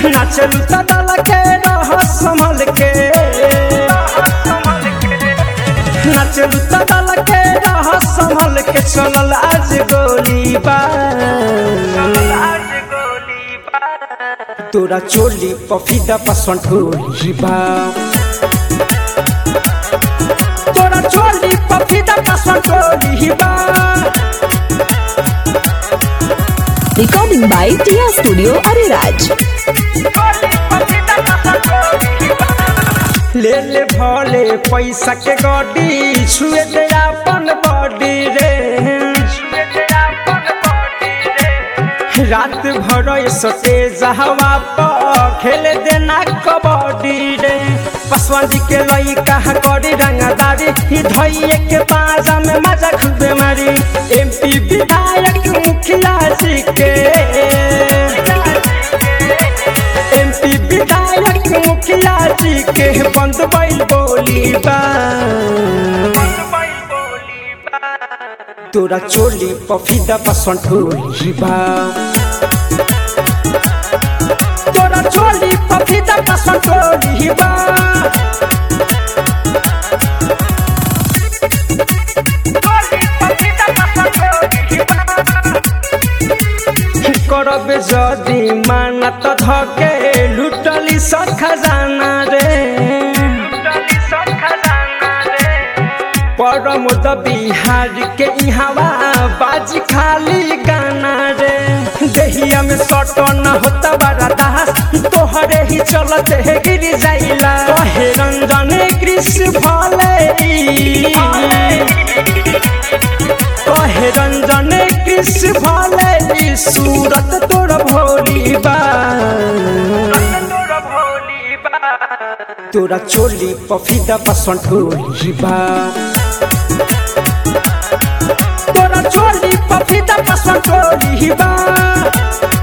नाचलू तदल के रह संभल के नाचलू तदल के रह संभल के चलल आज गोली तोरा चोली पफीदा पसंद होली बा तोरा चोली पफीदा पसंद होली बा Recording by Tia Studio Ariraj. ले ले भले पैसा के गड्डी छुए दे अपन बॉडी रे रात भर सटे जहवा पर खेले देना कबड्डी रे पसवादी के लई कहा करी रंगदारी ही धइए के पाजा में मजा खूबे मारी एमपी विधायक मुखिया जी के एमपी विधायक मुखिया जी के बंद बैल बोली बा तोरा चोली पफीदा पसंद होली बा तोरा चोली पफीदा पसंद होली बा करब जदि मानत धके लुटली सब खजाना रे परमोद बिहार के इहावा बाजी खाली गाना रे देहिया में सटन होता बड़ा दास तोहरे ही चलत है गिर जाइला कहे रंजन कृष्ण भले कहे रंजन कृष्ण भले सूरत तोर भोली बा तोरा चोली पफीदा पसंद होली बा तोरा चोली पफीदा पसंद होली बा